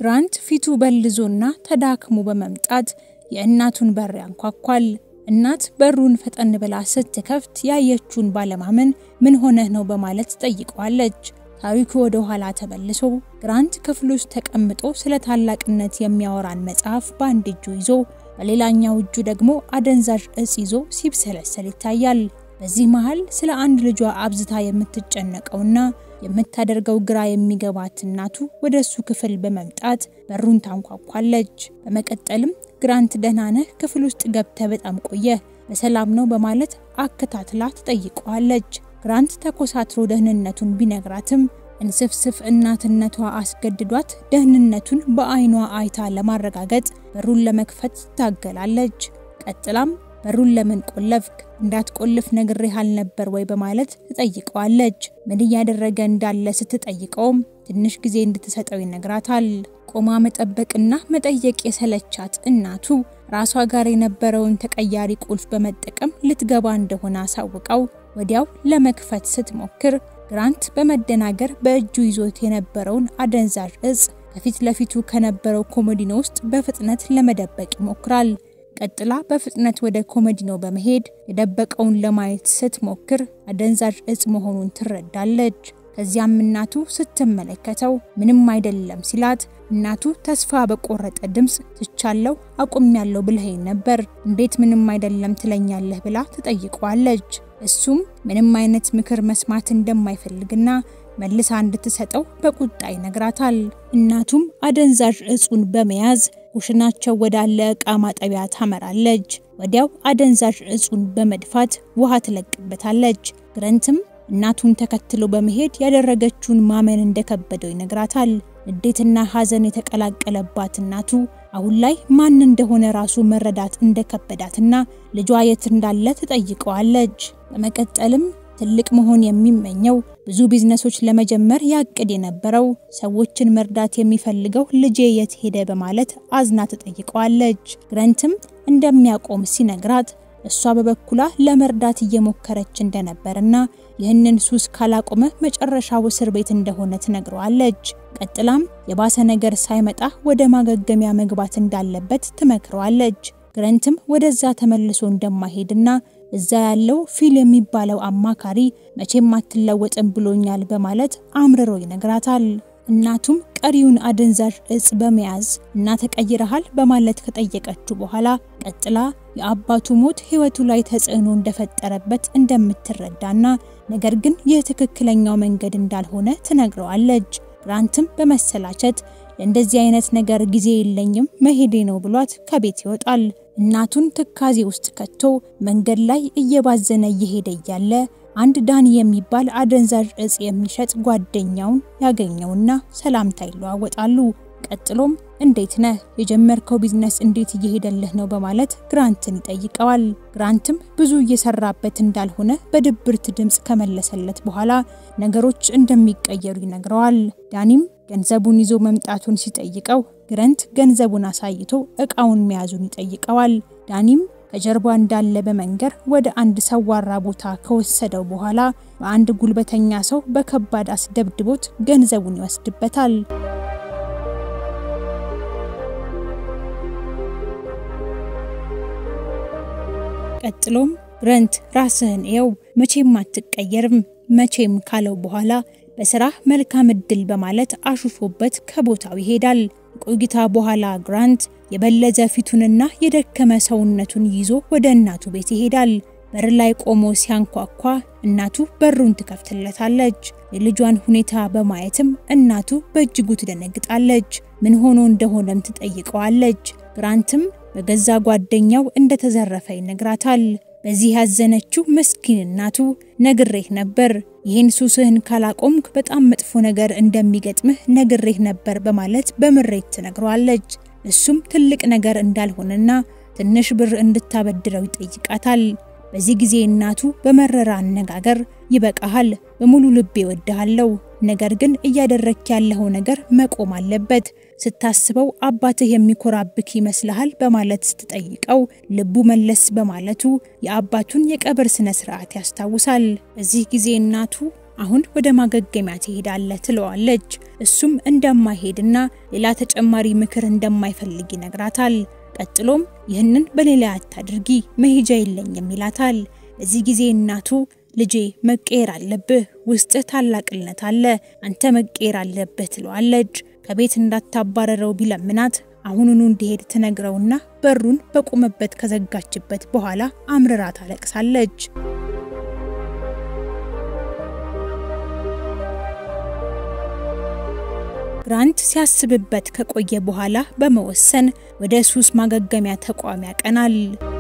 ግራንት ፊቱ በልዞና ተዳክሞ በመምጣት የእናቱን በር ያንኳኳል። እናት በሩን ፈጠን ብላ ስትከፍት ያየችውን ባለማመን ምን ሆነህ ነው በማለት ጠይቀዋለች። ታሪኩ ወደ ኋላ ተመልሶ ግራንት ክፍል ውስጥ ተቀምጦ ስለ ታላቅነት የሚያወራን መጽሐፍ በአንድ እጁ ይዞ በሌላኛው እጁ ደግሞ አደንዛዥ እጽ ይዞ ሲብሰለሰል ይታያል። በዚህ መሃል ስለ አንድ ልጇ አብዝታ የምትጨነቀውና የምታደርገው ግራ የሚገባት እናቱ ወደ እሱ ክፍል በመምጣት በሩን ታንኳኳለች። በመቀጠልም ግራንት ደህና ነህ? ክፍል ውስጥ ገብተ በጣም ቆየ፣ በሰላም ነው በማለት አከታትላ ትጠይቀዋለች። ግራንት ተኮሳትሮ ደህንነቱን ቢነግራትም እንስፍስፍ እናትነቷ አስገድዷት ደህንነቱን በዓይኗ አይታ ለማረጋገጥ በሩን ለመክፈት ትታገላለች። ቀጥላም በሩን ለምን ቆለፍክ? እንዳትቆልፍ ነግሬህ አልነበር ወይ በማለት ትጠይቀዋለች። ምን እያደረገ እንዳለ ስትጠይቀውም ትንሽ ጊዜ እንድትሰጠው ይነግራታል። ቆማ መጠበቅና መጠየቅ የሰለቻት እናቱ ራሷ ጋር የነበረውን ተቀያሪ ቁልፍ በመጠቀም ልትገባ እንደሆነ አሳውቀው ወዲያው ለመክፈት ስትሞክር ግራንት በመደናገር በእጁ ይዞት የነበረውን አደንዛዥ እጽ ከፊት ለፊቱ ከነበረው ኮሞዲኖ ውስጥ በፍጥነት ለመደበቅ ይሞክራል። ቀጥላ በፍጥነት ወደ ኮሞዲኖ በመሄድ የደበቀውን ለማየት ስትሞክር አደንዛዥ እጽ መሆኑን ትረዳለች። ከዚያም እናቱ ስትመለከተው ምንም አይደለም ሲላት እናቱ ተስፋ በቆረጠ ድምፅ ትቻለው አቁሜያለሁ ብለኸኝ ነበር፣ እንዴት ምንም አይደለም ትለኛለህ ብላ ትጠይቀዋለች። እሱም ምንም አይነት ምክር መስማት እንደማይፈልግና መልሳ እንድትሰጠው በቁጣ ይነግራታል። እናቱም አደንዛዥ እጹን በመያዝ ኩሽናቸው ወዳለ ዕቃ ማጠቢያ ታመራለች። ወዲያው አደንዛዥ እጹን በመድፋት ውሃ ትለቅበታለች። ግረንትም እናቱን ተከትሎ በመሄድ ያደረገችውን ማመን እንደከበደው ይነግራታል። ንዴትና ሐዘን የተቀላቀለባት እናቱ አሁን ላይ ማን እንደሆነ ራሱ መረዳት እንደከበዳትና ልጇ የት እንዳለ ትጠይቀዋለች። በመቀጠልም ትልቅ መሆን የሚመኘው ብዙ ቢዝነሶች ለመጀመር ያቅድ የነበረው ሰዎችን መርዳት የሚፈልገው ልጄ የት ሄደ በማለት አዝና ትጠይቀዋለች። ግረንትም እንደሚያቆም ሲነግራት እሷ በበኩሏ ለመርዳት እየሞከረች እንደነበርና ይህንን ሱስ ካላቆመ መጨረሻው እስር ቤት እንደሆነ ትነግረዋለች። ቀጥላም የባሰ ነገር ሳይመጣ ወደ ማገገሚያ መግባት እንዳለበት ትመክረዋለች። ግረንትም ወደዛ ተመልሶ እንደማይሄድና እዛ ያለው ፊል የሚባለው አማካሪ መቼም አትለወጥም ብሎኛል በማለት አምርሮ ይነግራታል። እናቱም ቀሪውን አደንዛዥ እጽ በመያዝ እና ተቀይረሃል በማለት ከጠየቀችው በኋላ ቀጥላ የአባቱ ሞት ሕይወቱ ላይ ተጽዕኖ እንደፈጠረበት እንደምትረዳና ነገር ግን ይህ ትክክለኛው መንገድ እንዳልሆነ ትነግረዋለች። ግራንትም በመሰላቸት ለእንደዚህ አይነት ነገር ጊዜ የለኝም መሄዴ ነው ብሏት ከቤት ይወጣል። እናቱን ትካዜ ውስጥ ከቶ መንገድ ላይ እየባዘነ እየሄደ እያለ አንድ ዳኒ የሚባል አደንዛዥ እጽ የሚሸጥ ጓደኛውን ያገኘውና ሰላምታ ይለዋወጣሉ። ቀጥሎም እንዴት ነህ? የጀመርከው ቢዝነስ እንዴት እየሄደልህ ነው? በማለት ግራንትን ይጠይቀዋል። ግራንትም ብዙ እየሰራበት እንዳልሆነ በድብርት ድምፅ ከመለሰለት በኋላ ነገሮች እንደሚቀየሩ ይነግረዋል። ዳኒም ገንዘቡን ይዞ መምጣቱን ሲጠይቀው ግረንት ገንዘቡን አሳይቶ እቃውን መያዙን ይጠይቀዋል። ዳኒም ከጀርባ እንዳለ በመንገር ወደ አንድ ሰዋራ ቦታ ከወሰደው በኋላ በአንድ ጉልበተኛ ሰው በከባድ አስደብድቦት ገንዘቡን ይወስድበታል። ቀጥሎም ግረንት ራስህን እየው፣ መቼም አትቀየርም መቼም ካለው በኋላ በስራ መልካም እድል በማለት አሹፎበት ከቦታው ይሄዳል። ቆይታ በኋላ ግራንት የበለዘ ፊቱንና የደከመ ሰውነቱን ይዞ ወደ እናቱ ቤት ይሄዳል። በር ላይ ቆሞ ሲያንኳኳ እናቱ በሩን ትከፍትለታለች። የልጇን ሁኔታ በማየትም እናቱ በእጅጉ ትደነግጣለች። ምን ሆኖ እንደሆነም ትጠይቀዋለች። ግራንትም በገዛ ጓደኛው እንደተዘረፈ ይነግራታል። በዚህ ያዘነችው ምስኪን እናቱ ነግሬህ ነበር፣ ይህን ሱስህን ካላቆምክ በጣም መጥፎ ነገር እንደሚገጥምህ ነግሬህ ነበር በማለት በምሬት ትነግረዋለች። እሱም ትልቅ ነገር እንዳልሆነና ትንሽ ብር እንድታበድረው ይጠይቃታል። በዚህ ጊዜ እናቱ በመረራ አነጋገር ይበቃሃል፣ በሙሉ ልቤ እወድሃለሁ፣ ነገር ግን እያደረክ ያለኸው ነገር መቆም አለበት። ስታስበው አባትህ የሚኮራብክ ይመስልሃል በማለት ስትጠይቀው ልቡ መለስ በማለቱ የአባቱን የቀብር ስነ ስርዓት ያስታውሳል። በዚህ ጊዜ እናቱ አሁን ወደ ማገገሚያ ትሄዳለህ ትለዋለች። እሱም እንደማይሄድና ሌላ ተጨማሪ ምክር እንደማይፈልግ ይነግራታል። ቀጥሎም ይህንን በሌላ አታድርጊ መሄጃ የለኝም ይላታል። በዚህ ጊዜ እናቱ ልጄ መቀየር አለብህ፣ ውስጥህ ታላቅነት አለ፣ አንተ መቀየር አለብህ ትለዋለች። ከቤት እንዳታባረረው ቢለምናት አሁኑኑ እንዲሄድ ትነግረውና በሩን በቆመበት ከዘጋችበት በኋላ አምርራ ታለቅሳለች። ግራንት ሲያስብበት ከቆየ በኋላ በመወሰን ወደ ሱስ ማገገሚያ ተቋም ያቀናል።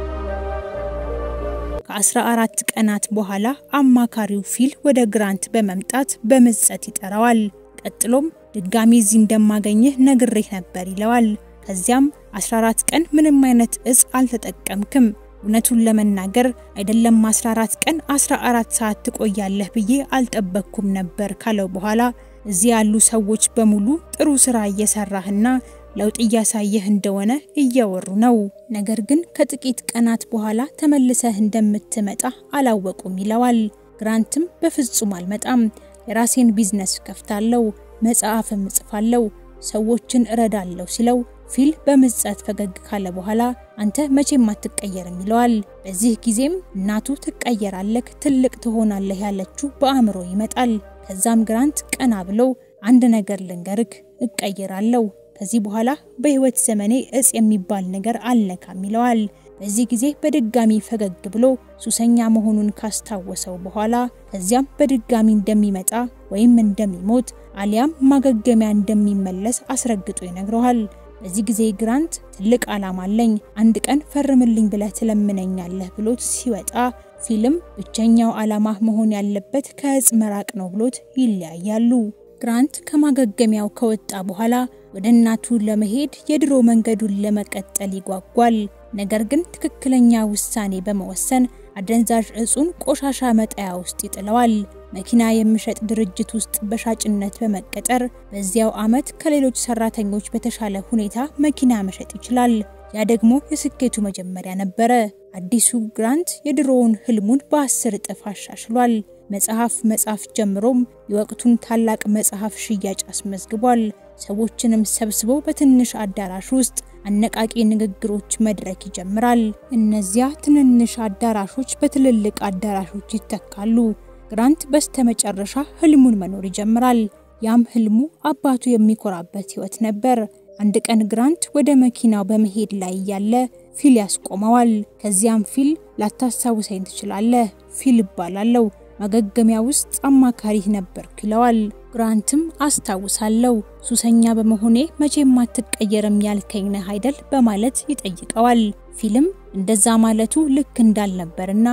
ከ14 ቀናት በኋላ አማካሪው ፊል ወደ ግራንት በመምጣት በምጸት ይጠራዋል። ቀጥሎም ድጋሚ እዚህ እንደማገኝህ ነግሬህ ነበር ይለዋል። ከዚያም 14 ቀን ምንም አይነት እጽ አልተጠቀምክም፣ እውነቱን ለመናገር አይደለም 14 ቀን 14 ሰዓት ትቆያለህ ብዬ አልጠበቅኩም ነበር ካለው በኋላ እዚህ ያሉ ሰዎች በሙሉ ጥሩ ስራ እየሰራህና ለውጥ እያሳየህ እንደሆነ እያወሩ ነው። ነገር ግን ከጥቂት ቀናት በኋላ ተመልሰህ እንደምትመጣ አላወቁም ይለዋል። ግራንትም በፍጹም አልመጣም፣ የራሴን ቢዝነስ ከፍታለሁ፣ መጽሐፍም እጽፋለሁ፣ ሰዎችን እረዳለሁ ሲለው ፊል በምጸት ፈገግ ካለ በኋላ አንተ መቼም አትቀየርም ይለዋል። በዚህ ጊዜም እናቱ ትቀየራለህ፣ ትልቅ ትሆናለህ ያለችው በአእምሮ ይመጣል። ከዛም ግራንት ቀና ብሎ አንድ ነገር ልንገርክ፣ እቀየራለሁ ከዚህ በኋላ በህይወት ዘመኔ እጽ የሚባል ነገር አልነካም ይለዋል። በዚህ ጊዜ በድጋሚ ፈገግ ብሎ ሱሰኛ መሆኑን ካስታወሰው በኋላ ከዚያም በድጋሚ እንደሚመጣ ወይም እንደሚሞት አሊያም ማገገሚያ እንደሚመለስ አስረግጦ ይነግረዋል። በዚህ ጊዜ ግራንት ትልቅ ዓላማ አለኝ፣ አንድ ቀን ፈርምልኝ ብለህ ትለምነኛለህ ብሎት ሲወጣ ፊልም ብቸኛው ዓላማ መሆን ያለበት ከእጽ መራቅ ነው ብሎት ይለያያሉ። ግራንት ከማገገሚያው ከወጣ በኋላ ወደ እናቱ ለመሄድ የድሮ መንገዱን ለመቀጠል ይጓጓል። ነገር ግን ትክክለኛ ውሳኔ በመወሰን አደንዛዥ እጹን ቆሻሻ መጣያ ውስጥ ይጥለዋል። መኪና የሚሸጥ ድርጅት ውስጥ በሻጭነት በመቀጠር በዚያው ዓመት ከሌሎች ሰራተኞች በተሻለ ሁኔታ መኪና መሸጥ ይችላል። ያ ደግሞ የስኬቱ መጀመሪያ ነበረ። አዲሱ ግራንት የድሮውን ህልሙን በአስር እጥፍ አሻሽሏል። መጽሐፍ መጻፍ ጀምሮም የወቅቱን ታላቅ መጽሐፍ ሽያጭ አስመዝግቧል። ሰዎችንም ሰብስቦ በትንሽ አዳራሽ ውስጥ አነቃቂ ንግግሮች መድረክ ይጀምራል። እነዚያ ትንንሽ አዳራሾች በትልልቅ አዳራሾች ይተካሉ። ግራንት በስተመጨረሻ ህልሙን መኖር ይጀምራል። ያም ህልሙ አባቱ የሚኮራበት ህይወት ነበር። አንድ ቀን ግራንት ወደ መኪናው በመሄድ ላይ እያለ ፊል ያስቆመዋል። ከዚያም ፊል ላታስታውሰኝ ትችላለህ፣ ፊል እባላለሁ ማገገሚያ ውስጥ አማካሪህ ነበርኩ ይለዋል። ግራንትም አስታውሳለሁ፣ ሱሰኛ በመሆኔ መቼም አትቀየርም ያልከኝ ነህ አይደል በማለት ይጠይቀዋል። ፊልም እንደዛ ማለቱ ልክ እንዳልነበርና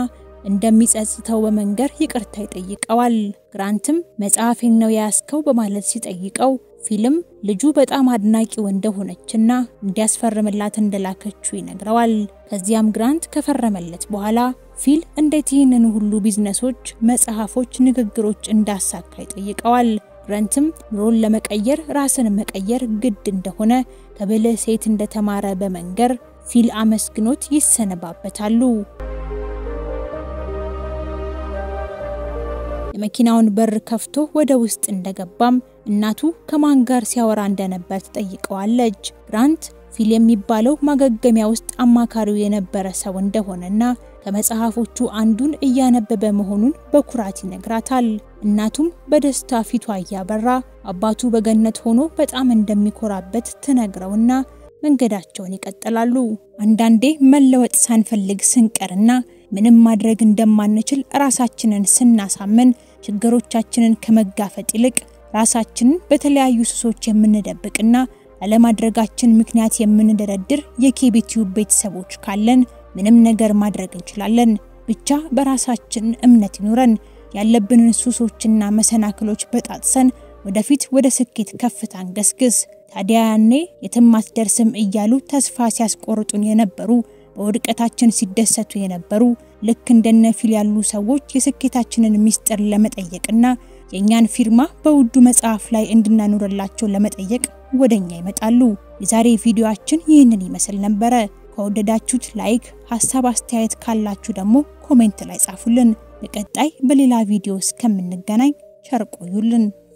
እንደሚጸጽተው በመንገር ይቅርታ ይጠይቀዋል። ግራንትም መጽሐፌን ነው የያዝከው በማለት ሲጠይቀው ፊልም ልጁ በጣም አድናቂው እንደሆነችና እንዲያስፈርምላት እንደላከችው ይነግረዋል። ከዚያም ግራንት ከፈረመለት በኋላ ፊል እንዴት ይህንን ሁሉ ቢዝነሶች፣ መጽሐፎች፣ ንግግሮች እንዳሳካ ይጠይቀዋል። ግራንትም ኑሮን ለመቀየር ራስን መቀየር ግድ እንደሆነ ከብልህ ሴት እንደተማረ በመንገር ፊል አመስግኖት ይሰነባበታሉ። የመኪናውን በር ከፍቶ ወደ ውስጥ እንደገባም እናቱ ከማን ጋር ሲያወራ እንደነበር ትጠይቀዋለች። ግራንት ፊል የሚባለው ማገገሚያ ውስጥ አማካሪው የነበረ ሰው እንደሆነና ከመጽሐፎቹ አንዱን እያነበበ መሆኑን በኩራት ይነግራታል። እናቱም በደስታ ፊቷ እያበራ አባቱ በገነት ሆኖ በጣም እንደሚኮራበት ትነግረውና መንገዳቸውን ይቀጥላሉ። አንዳንዴ መለወጥ ሳንፈልግ ስንቀርና ምንም ማድረግ እንደማንችል ራሳችንን ስናሳምን ችግሮቻችንን ከመጋፈጥ ይልቅ ራሳችንን በተለያዩ ሱሶች የምንደብቅና ላለማድረጋችን ምክንያት የምንደረድር የኬቢቲዩብ ቤተሰቦች ካለን ምንም ነገር ማድረግ እንችላለን። ብቻ በራሳችን እምነት ይኑረን። ያለብንን ሱሶችና መሰናክሎች በጣጥሰን ወደፊት ወደ ስኬት ከፍታን ገስግስ። ታዲያ ያኔ የትም አትደርስም እያሉ ተስፋ ሲያስቆርጡን የነበሩ በውድቀታችን ሲደሰቱ የነበሩ ልክ እንደነ ፊል ያሉ ሰዎች የስኬታችንን ምስጢር ለመጠየቅና የእኛን ፊርማ በውዱ መጽሐፍ ላይ እንድናኖርላቸው ለመጠየቅ ወደኛ ይመጣሉ። የዛሬ ቪዲዮአችን ይህንን ይመስል ነበረ። ከወደዳችሁት ላይክ፣ ሀሳብ አስተያየት ካላችሁ ደግሞ ኮሜንት ላይ ጻፉልን። በቀጣይ በሌላ ቪዲዮ እስከምንገናኝ ቸር ቆዩልን።